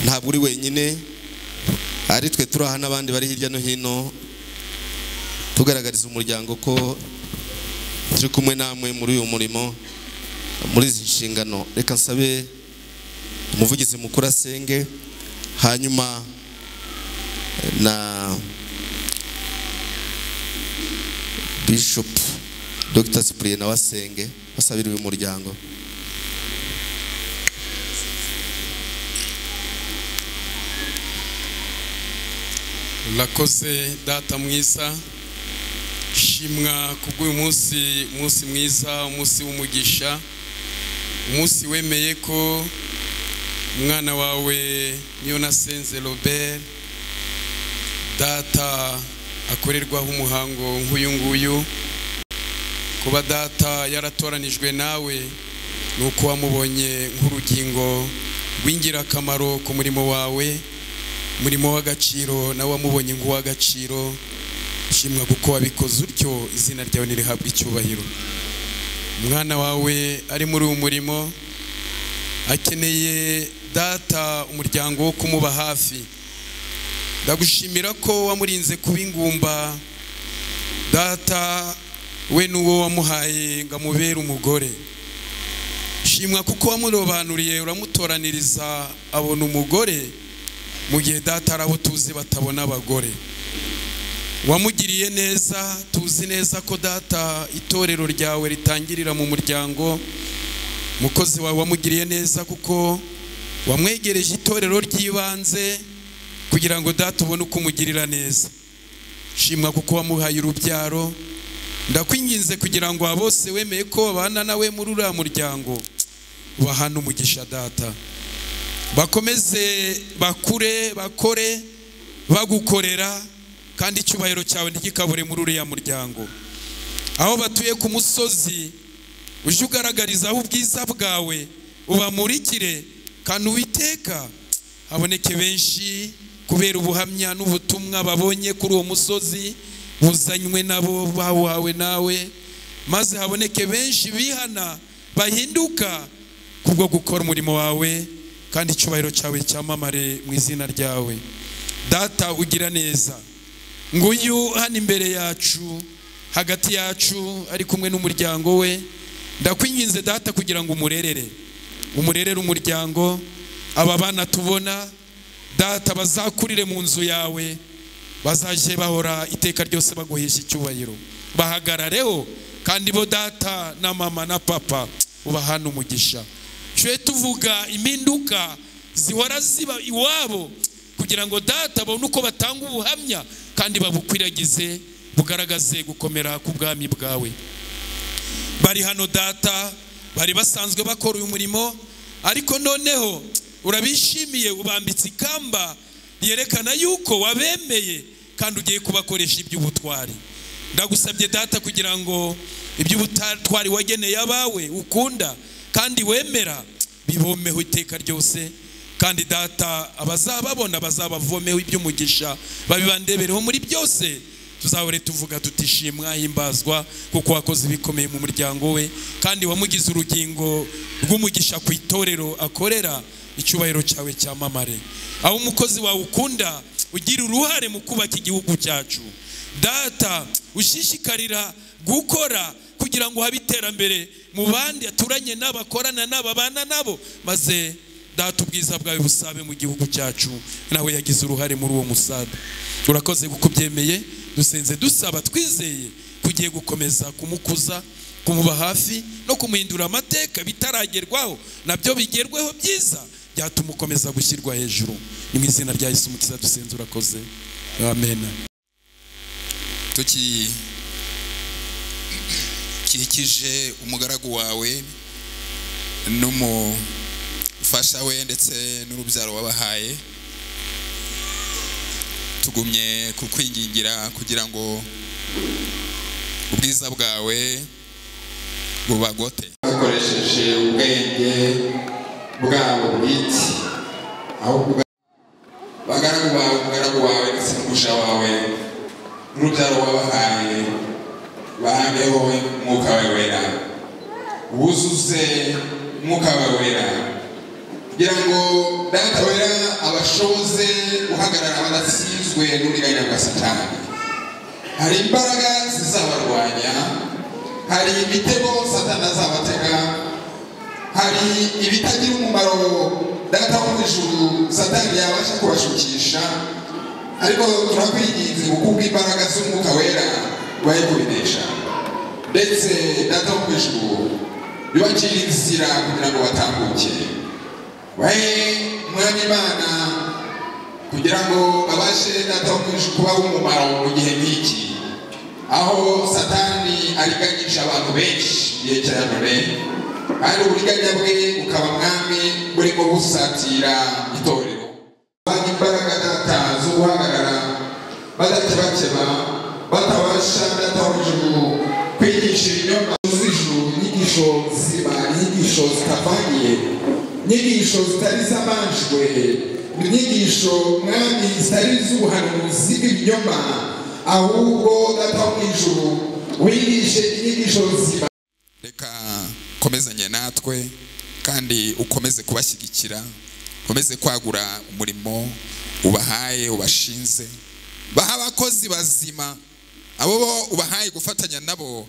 ntabwo uri wenyine ari twe turi aha n'abandi bari hirya no hino tugaragariza umuryango ko turi kumwe namwe muri uyu murimo muri izi nshingano reka nsabe umuvugizi mukuru asenge hanyuma na bishop dr cyprien nawe asenge basabira uyu muryango
urakoze data mwiza shimwa kubw'uyu munsi umunsi mwiza umunsi w'umugisha umunsi wemeye ko umwana wawe niyo nasenze robert data akorerwaho umuhango nk'uyu nguyu kuba data yaratoranijwe nawe ni uko wamubonye nk'urugingo rw'ingirakamaro ku murimo wawe umurimo w'agaciro nawe wamubonye nk'uw'agaciro ushimwa kuko wabikoze utyo izina ryawe ntirihabwe icyubahiro umwana wawe ari muri uwo murimo akeneye data umuryango wo kumuba hafi ndagushimira ko wamurinze kuba ingumba data we n'uwo wamuhaye ngo amubere umugore shimwa kuko wamurobanuriye uramutoraniriza abona umugore mu gihe data ari abo tuzi batabona abagore wamugiriye neza tuzi neza ko data itorero ryawe ritangirira mu muryango umukozi wawe wamugiriye neza kuko wamwegereje itorero ry'ibanze kugira ngo data ubone uko umugirira neza shimwa kuko wamuhaye urubyaro ndakwinginze kugira ngo aba bose wemeye ko babana nawe muri uriya muryango ubahane umugisha data bakomeze bakure bakore bagukorera kandi icyubahiro cyawe ntigikabure muri uriya muryango aho batuye ku musozi ujye ugaragarizaho ubwiza bwawe ubamurikire kandi uwiteka haboneke benshi kubera ubuhamya n'ubutumwa babonye kuri uwo musozi buzanywe nabo bawuhawe nawe maze haboneke benshi bihana bahinduka kubwo gukora umurimo wawe kandi icyubahiro cyawe cyamamare mu izina ryawe data ugira neza nguyu hano imbere yacu hagati yacu ari kumwe n'umuryango we ndakwinginze data kugira ngo umurerere umurerere umuryango aba bana tubona data bazakurire mu nzu yawe bazajye bahora iteka ryose baguhesha icyubahiro bahagarareho kandi bo data na mama na papa ubahana umugisha tujye tuvuga impinduka zihora ziba iwabo kugira ngo data babone uko batanga ubuhamya kandi babukwiragize bugaragaze gukomera k'ubwami bwawe bari hano data bari basanzwe bakora uyu murimo ariko noneho urabishimiye ubambitse ikamba ryerekana yuko wabemeye kandi ugiye kubakoresha iby'ubutwari ndagusabye data kugira ngo iby'ubutwari wageneye abawe ukunda kandi wemera bibomeho iteka ryose kandi data abazababona bazabavomeho iby'umugisha babibandebereho muri byose tuzahore tuvuga tutishimwa himbazwa kuko wakoze ibikomeye mu muryango we kandi wamugize urugingo rw'umugisha ku itorero akorera icyubahiro cyawe cyamamare aho umukozi wawe ukunda ugira uruhare mu kubaka igihugu cyacu data ushishikarira gukora kugira ngo habe iterambere mu bandi aturanye n'abakorana n'ababana nabo maze data ubwiza bwawe busabe mu gihugu cyacu nawe yagize uruhare muri uwo musabe urakoze kuko ubyemeye dusenze dusaba twizeye kugiye gukomeza kumukuza kumuba hafi no kumuhindura amateka bitaragerwaho nabyo bigerweho byiza byatuma ukomeza gushyirwa hejuru ni mu izina rya Yesu umukiza dusenze urakoze amen
tukikije umugaragu wawe n'umufasha we ndetse n'urubyaro wabahaye tugumye kukwingingira kugira ngo ubwiza bwawe bubagote
bakoresheje ubwenge bwabo bwite aho kuba- bagaragu bawe umugaragu wawe ndetse n'umusha wawe n'urubyaro wabahaye bahambeho umwuka wawe wera wuzuze umwuka wawe wera kugira ngo data wera abashoze guhagarara badatsinzwe n'uburiganya bwa satani hari imbaraga zizabarwanya hari imitego satani azabatega hari ibitagira umumaro data wo mu ijuru satani yabasha kubashukisha ariko turakwinginze kuko ubw'imbaraga z'umwuka wera waye kubinesha ndetse data wo mu ijuru yubakira inzira kugira ngo batambuke waye mwami imana kugira ngo babashe data wo mu ijuru kubaho umumaro mu gihe nk'iki aho satani ariganyisha abantu benshi mu gihe cya none kandi uburiganya bwe bukaba mwami burimo busatira itorero banga imbaraga data zo guhagarara badatebakeba batabasha data wo mu ijuru kwigisha ibinyoma z'ijuru inyigisho ziba inyigisho zitavangiye inyigisho zitari iz'abanjwe inyigisho mwami zitari iz'ubuhanuzi bw'ibinyoma ahubwo data wo mu ijuru wigishe inyigisho nzima
reka ukomezanye natwe kandi ukomeze kubashyigikira ukomeze kwagura umurimo ubahaye ubashinze baha abakozi bazima abo bo ubahaye gufatanya nabo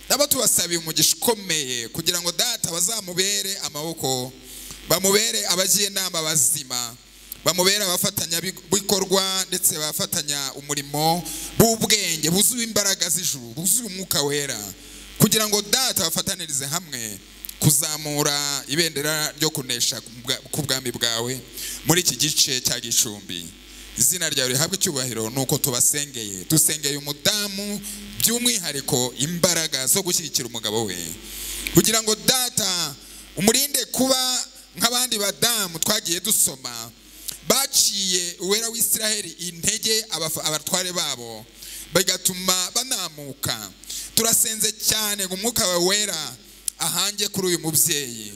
nabo tubasabiye umugisha ukomeye kugira ngo data bazamubere amaboko bamubere abagiye inama bazima bamubera abafatanyabikorwa ndetse bafatanya umurimo b'ubwenge buzuye imbaraga z'ijuru buzuye umwuka wera kugira ngo data bafatanirize hamwe kuzamura ibendera ryo kunesha ku bwa- ku bwami bwawe muri iki gice cya gicumbi izina ryawe rihabwe icyubahiro ni uko tubasengeye dusengeye umudamu by'umwihariko imbaraga zo gushyigikira umugabo we kugira ngo data umurinde kuba nk'abandi badamu twagiye dusoma baciye uwera w'isiraheli intege abafa- abatware babo bigatuma banamuka turasenze cyane ngo umwuka wawe wera ahange kuri uyu mubyeyi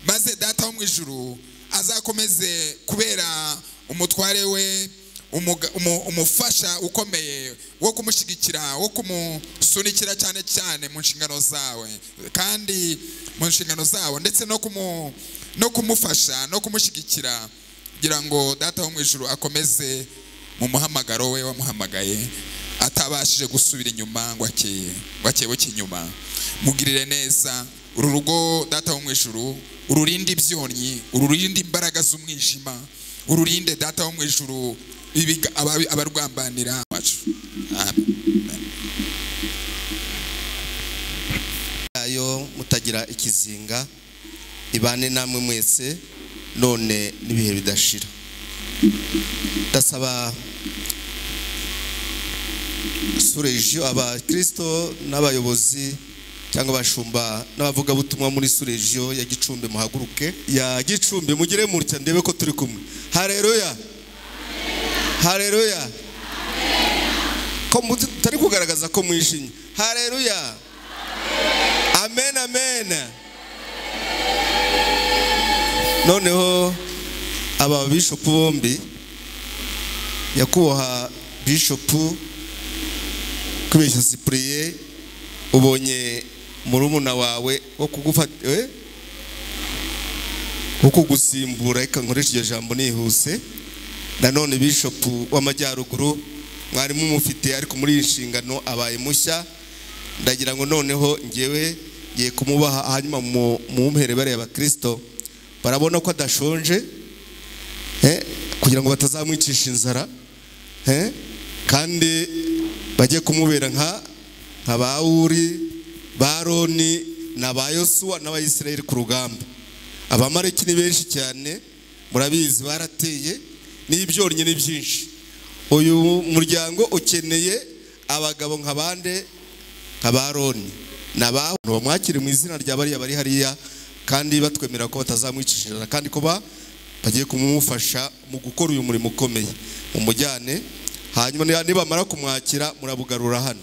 maze data wo mu ijuru azakomeze kubera umutware we umuga- umu- umufasha ukomeye wo kumushyigikira wo kumusunikira cyane cyane mu nshingano zawe kandi mu nshingano zawo ndetse no kumu no kumufasha no kumushyigikira kugira ngo data wo mu ijuru akomeze mu muhamagaro we wamuhamagaye atabashije gusubira inyuma ngo akeye ngo akebuke inyuma mugirire neza uru rugo data wo mu ijuru ururinde ibyonnyi ururinde imbaraga z'umwijima ururinde data wo mu ijuru ibiga- ababi- abarwambanira wacu Amen.
yayo mutagira ikizinga ibane namwe mwese none n'ibihe bidashira ndasaba surejo abakristo n'abayobozi cyangwa abashumba n'abavugabutumwa muri surejo ya gicumbi muhaguruke ya gicumbi mugire mutya ndebe ko turi kumwe hareruya hareruya ko mutari kugaragaza ko mwishimye hareruya amen amen noneho aba bishopu bombi nyakubahwa bishopu kwibeshya sipuriye ubonye murumuna wawe wo kugufata eh? wo kugusimbura reka nkoresha iryo jambo nihuse nanone bishopu w'amajyaruguru mwarimu umufite ariko muri iyi nshingano abaye mushya ndagira ngo noneho ngewe ngiye kumubaha hanyuma mu mumpere bariya bakristo barabona ko adashonje eh, kugira ngo batazamwicisha inzara eh, kandi bajye kumubera nka nka ba uri ba roni na ba yosuwa n'abayisiraheli ku rugamba abamareki ni benshi cyane murabizi barateye n'ibyonnyi ni byinshi uyu muryango ukeneye abagabo nka bande nka ba roni na ba Huri. bamwakire mu izina rya bariya bari hariya kandi batwemerera ko batazamwicisha inzara kandi ko ba- bagiye kumufasha mu gukora uyu murimo ukomeye mumujyane hanyuma niba- nibamara kumwakira murabugarura hano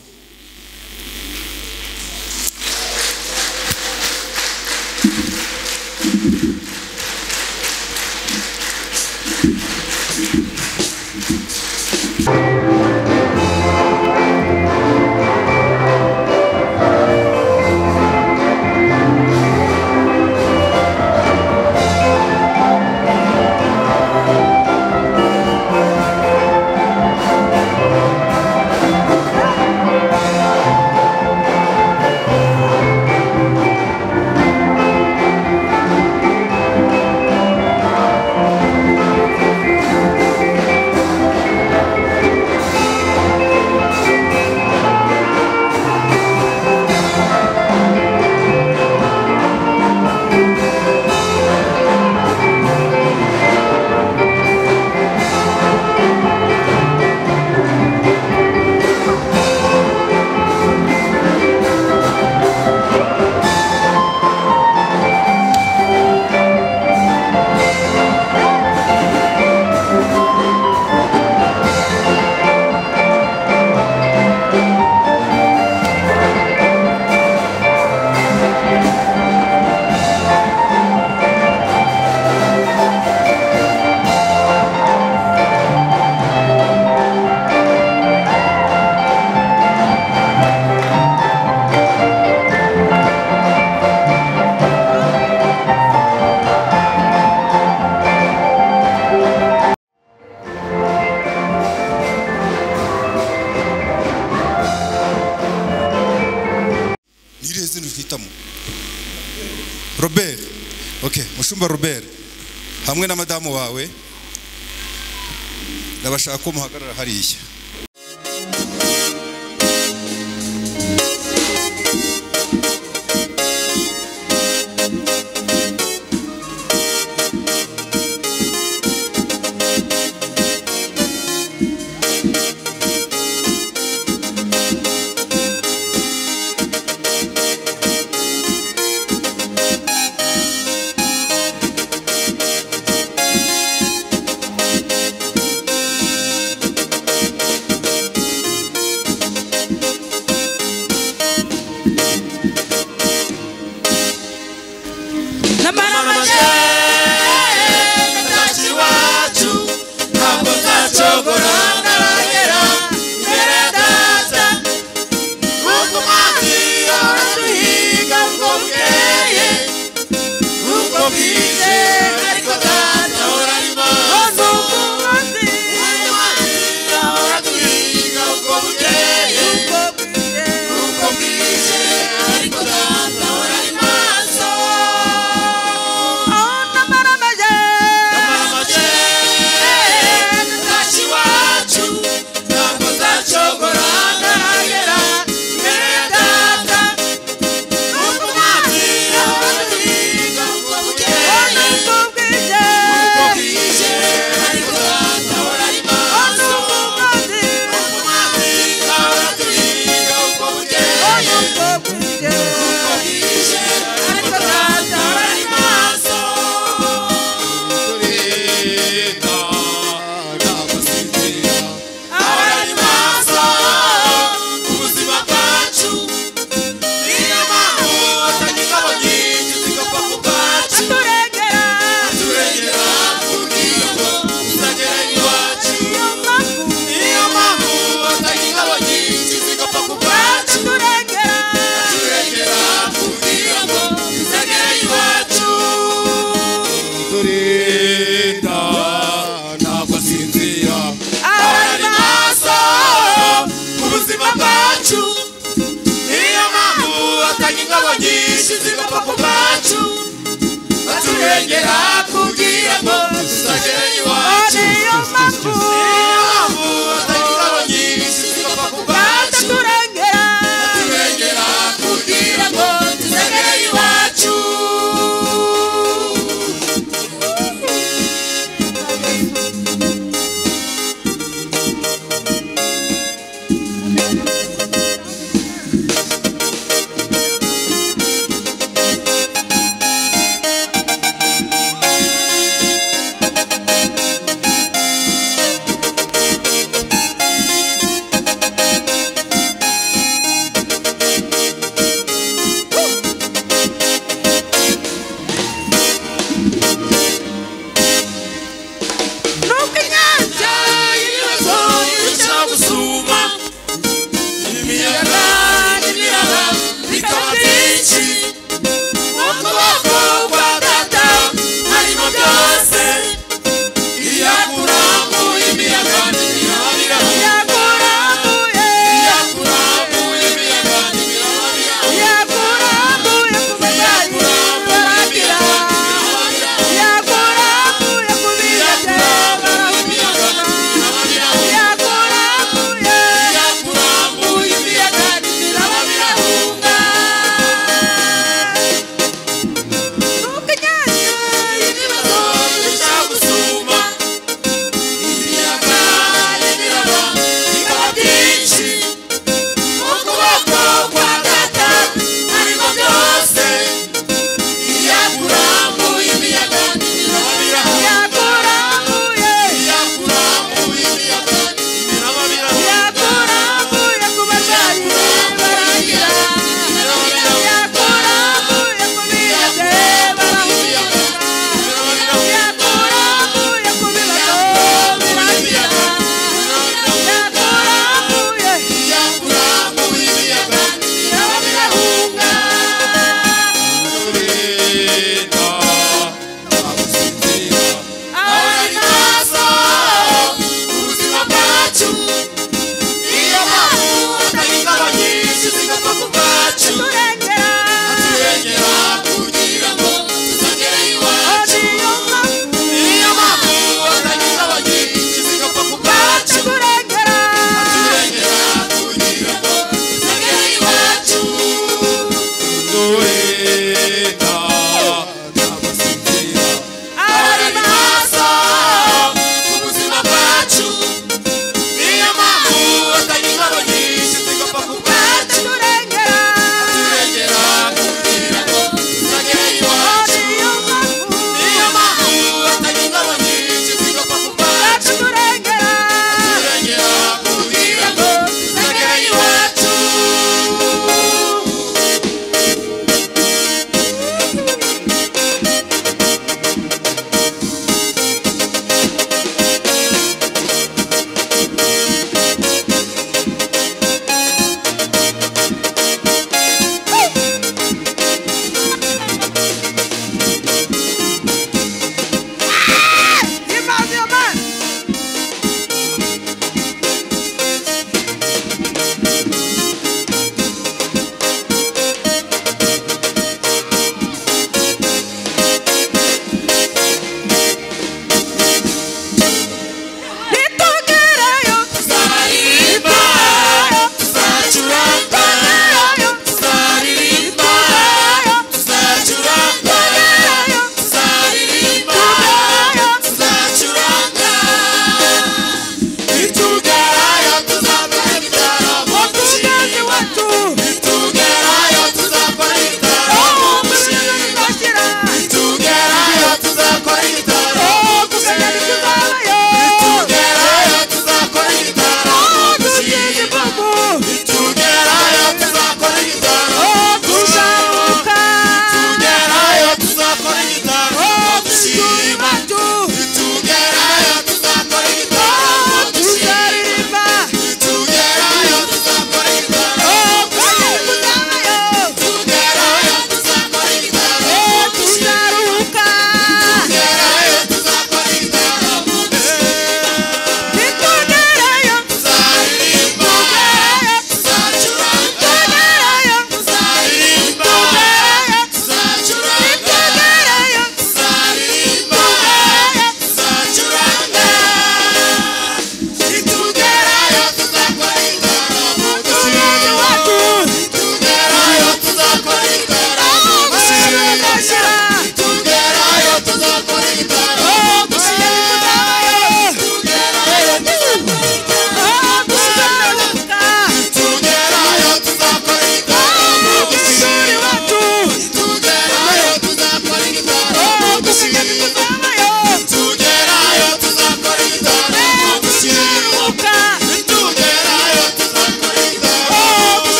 ni irihe zina twitamo robert ok mushumba robert hamwe na madamu wawe ndabashaka ko muhagarara hariya
Ataturengera kugira ngo tuzagere iwacu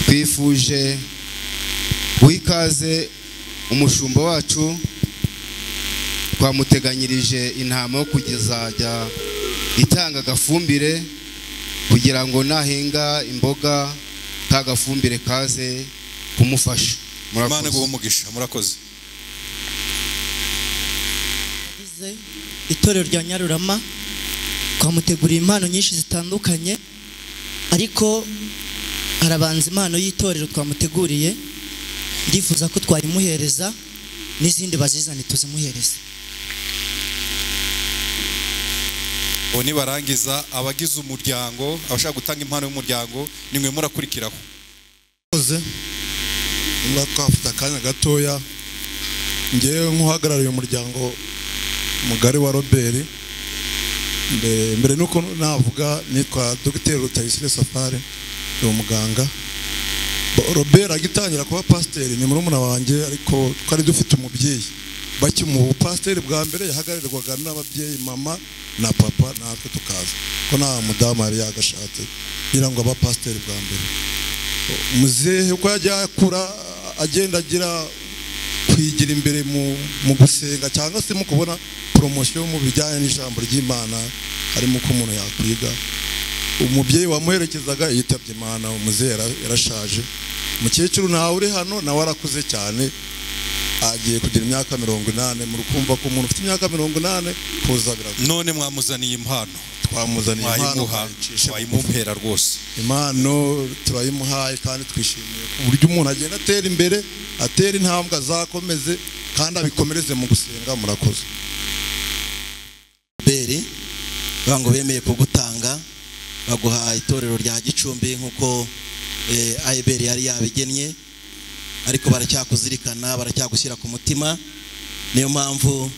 twifuje wikaze umushumba wacu twamuteganyirije intama yo kugezajya itanga agafumbire kugira ngo nahinga imboga ka gafumbire kaze kumufasha
imana guha umugisha murakoze
itorero rya nyarurama twamuteguriye impano nyinshi zitandukanye ariko harabanza impano y'itorero twamuteguriye ndifuza ko twayimuhereza n'izindi bazizane tuzimuhereze
ubu nibarangiza abagize umuryango abashaka gutanga impano y'umuryango ni mwe murakurikiraho
niba twafite akanya gatoya ngewe nk'uhagarariye umuryango mugari wa robert mbere nuko navuga nitwa dogiteri rutayisire safari ni umuganga robert agitangira kuba pasiteri ni murumuna wanjye ariko twari dufite umubyeyi bakimuha ubupasiteri bwa mbere yahagararirwaga n'ababyeyi mama na papa natwe tukaza ko nta mudamu yari yagashatse ngira ngo abapasiteri bwa mbere muzehe uko yajya akura agenda agira kwigira imbere mu gusenga cyangwa se mu kubona poromosiyo mu bijyanye n'ijambo ry'imana harimo uko umuntu yakwiga umubyeyi wamuherekezaga yitabye imana umuzehe yarashaje umukecuru nawe uri hano nawe arakuze cyane agiye kugira imyaka mirongo inani muri kumva ko umuntu ufite imyaka mirongo inani kuza biragoye
none mwamuzaniye impano
twamuzaniye impano
Mwayimuha, mwayimumpera rwose
impano turayimuhaye kandi twishimiye uburyo umuntu agenda atera imbere atera intambwe azakomeze kandi abikomereze mu gusenga murakoze
beri ngo bemeye kugutanga baguha itorero rya gicumbi nk'uko ayiberi yari yabigennye ariko baracyakuzirikana baracyagushyira ku mutima niyo mpamvu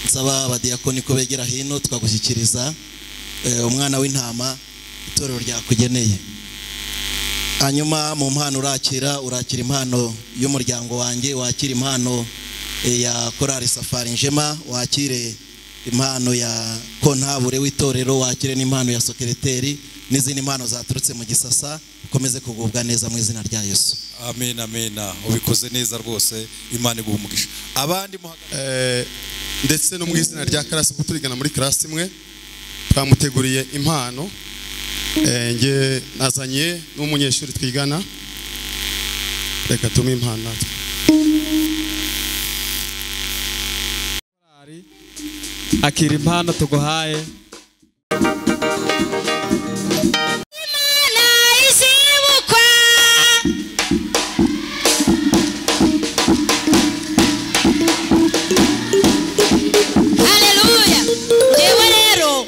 nsaba abadiyakoni ko begera hino tukagushyikiriza umwana w'intama itorero ryakugeneye hanyuma mu mpano urakira urakira impano y'umuryango wanjye wakira impano ya korari safari njema wakire impano ya kontabure w'itorero wakire n'impano ya sokereteri n'izindi mpano zaturutse mu gisasa ukomeze kugubwa neza mu izina rya yesu
amen amen ubikoze neza rwose imana iguha umugisha abandi
ndetse no mu izina rya karasi kuko turigana muri karasi imwe twamuteguriye impano nge nazanye n'umunyeshuri twigana reka tumuhe impano natwe
akira impano tuguhaye
Haleluya. Yewe rero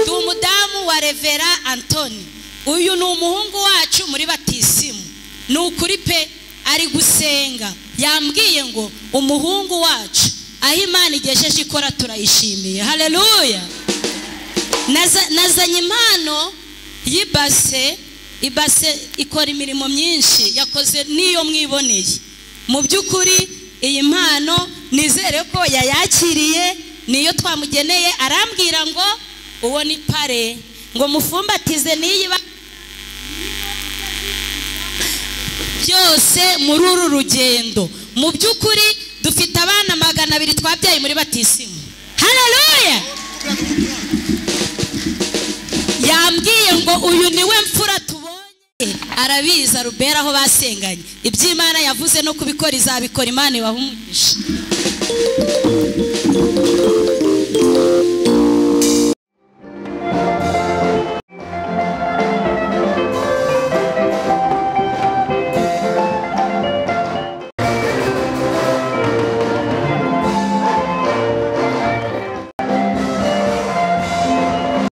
ndi umudamu wa Revera Antoni. Uyu ni umuhungu wacu muri batisimu. Ni ukuri pe ari gusenga. Yambwiye ngo umuhungu wacu aho Imana igejeje ikora turayishimiye. Haleluya. Naza- Nazanye impano y'ibase ibase ikora imirimo myinshi yakoze n'iyo mwiboneye mu by'ukuri iyi mpano nizere ko yayakiriye niyo twamugeneye arambwira ngo uwo ni pare ngo mufumbatize n'iyi ba- byose muri uru rugendo mu by'ukuri dufite abana magana abiri twabyaye muri batisimu hararuya yambwiye ngo uyu niwe mfura tubonye arabizi arubera aho basenganye iby'imana yavuze no kubikora izabikora imana ibaha umugisha